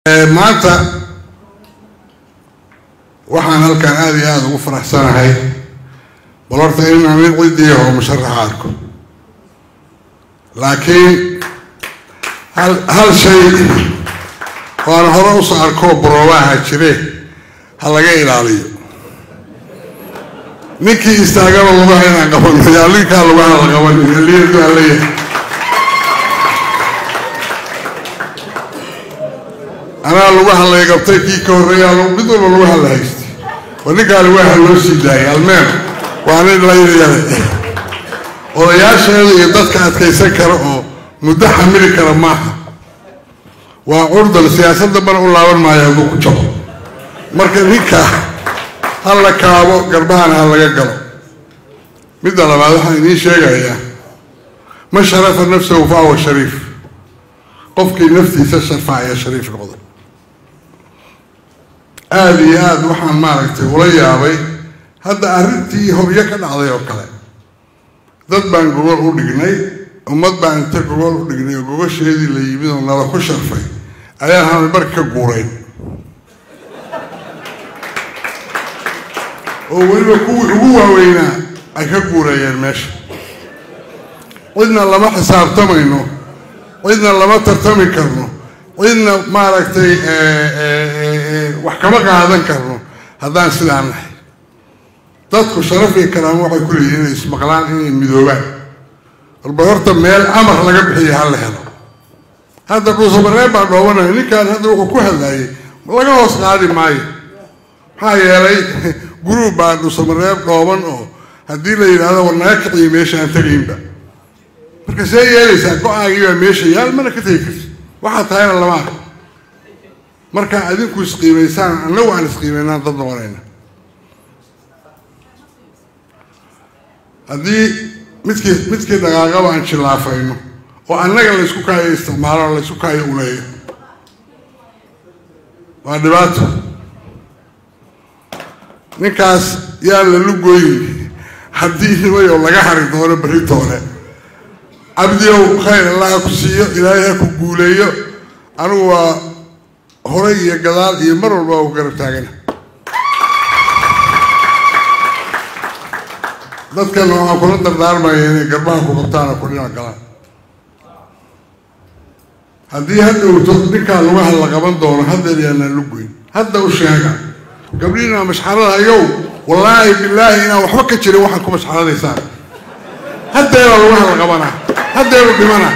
maanta waxaan halkan aada iyo aada ugu faraxsanahay bal horta inaan mid cidiiho musharaxa arko laakiin hal hal shay waan hore usoo arkoo boroobaha jire ha laga ilaaliyo ninkii istaagaba lugaha inaan qabano yaa ninkaa lugaha la qabanayo liyadu aan leeyahay anaa lugaha lay qabtay kii ka horreeya mid walba lugaha la haystay oo ninkaa lugaha loo sii daayay almeen waa nin layrayale odayaasheeda iyo dadka adkaysan kara oo muddo xamili kara maaha waa curdal siyaasadda bana u laaban maayo hadduu ku jabo marka ninkaa ha la kaabo garbahana ha laga galo midda labaad waxaan idiin sheegayaa man sharafa nafsahu fa huwa shariif qofkii naftiisa sharfacaya shariif noqda aada iyo aada waxaan maaragtay ula yaabay hadda arrintii hobyo ka dhacday oo kale dad baan gogol u dhignay ummad baan inta gogol u dhignay oo gogosheedii la yimid oo nala ku sharfay ayaan hana marka ka guurayn oo weliba kuwii ugu waaweynaa ay ka guurayeen meesha cidna lama xisaabtamayno cidna lama tartami karno cidna maaragtay wax kama qaadan karno haddaan sidaan nahay dadku sharaf iyo karaamo waxay ku leeyihin inay ismaqlaan inay midoobaan walba horta meel amar laga bixiya ha la helo hadda dhuusamareeb baa dhoobanaya ninkaan hadda wuxuu ku hadlayay laga hoos qaadi maayo maxaa yeelay guruub baa dhuusamareeb dhooban oo haddii la yidhaahdo war naga kiciyo meesha aan tegaynba marka see yeelaysaa go-aagii baa meesha yaal mana ka tegi karti waxaa tahayna lama arko marka adinku isqiimaysaan annagu aan isqiimaynaan dad noqonayna haddii midkii midkii dhaqaaqaba aan jillaafayno oo annaga laysku kaayo isticmaalo laysku kaayo uleeyo waa dhibaato ninkaas yaa la lugooyin haddii nimayo laga hari doono beritoole cabdiow khayr allaha ku siiyo ilaahay ha ku guuleeyo anigu waa horay iyo gadaal iyo mar walba waa ku garab taagana dadkana waxaan kula dardaarmaya inay garbaha ku qabtaan oo ku dhinac galaan haddii hadhowto ninkaa lugaha la qaban doono haddeer yaanaan lugoyn hadda u sheega gabdhiina mashxarada yow wallaahi bilaahi inaan waxba ka jirin waxaad ku mashxaradaysaan haddeebaa lugaha la qabanaa haddeebu dhimana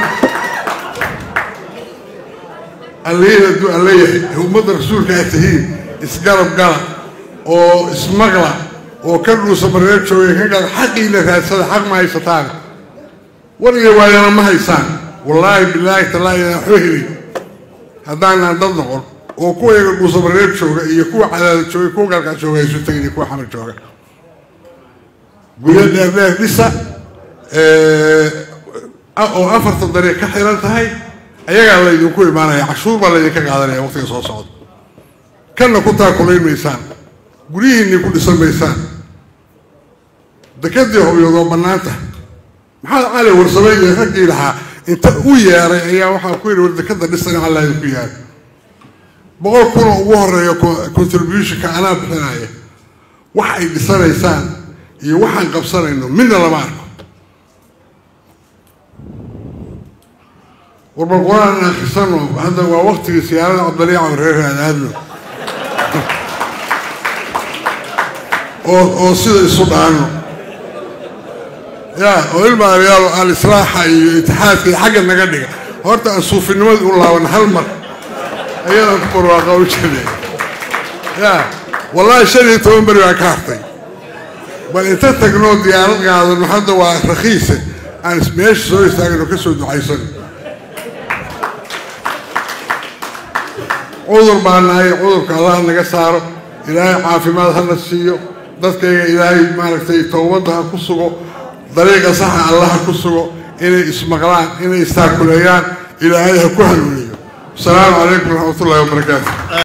alleyn hadduu alle yahay ummadda rasuulka aad tihiin isgarab gala oo ismaqla oo ka dhuusa mareer joogay ka gala xaqiina raadsada xaq ma haysataan wariga waayana ma haysaan wallaahi bilaahi tallaahi inaan waxba helin haddaanaan dad noqon oo kuwa yaga dhuusa mareer jooga iyo kuwa cadaada jooga kuwa galkaa jooga isu tegin iyo kuwa xamar jooga guryo dheerdheer dhisa oo afartan dariiq ka xiran tahay ayagaa laydinku imaanaya cashuur baa laydinka qaadanaya waqtiga soo socda kanna ku taakulayn maysaan guryihiinni ku dhisan maysaan dekadii hobyood oo bannaanta maxamed cali warsame iyo raggii lahaa inta u yeeray ayaa waxaa ku yidhi war dekada dhisan alla idinku yahay boqol kunoo ugu horeeya contributionka anaa bixinaya wax ay dhisanaysaan iyo waxaan qabsanayno midna lama arko warbal qur-aan aan akhrisano hadda waa waktigii siyaarada cabdaliica reer aadaadno oo oo sida isu dhaano ya oo ilmaariyaal al-islaaxa iyo itixaadka iyo xagga naga dhiga horta aan suufinimadii u laaban hal mar ayadaan ku barwaaqa u jirnay ya wallaahi shan iyo toban beri baa ka hartay bal inta tagnoo diyaarad qaadano hadda waa rakhiise aan meesha soo istaagno ka soo ducaysan cudur baa nahay cudurka allah naga saaro ilaahay caafimaad hana siiyo dadkayga ilaahay maaragtay towbadda ha ku sugo dariiqa saxa allah ha ku sugo inay ismaqlaan inay istaakuleeyaan ilaahay ha ku hanuuniyo asalaamu calaykum waraxmatullahi wabarakaatu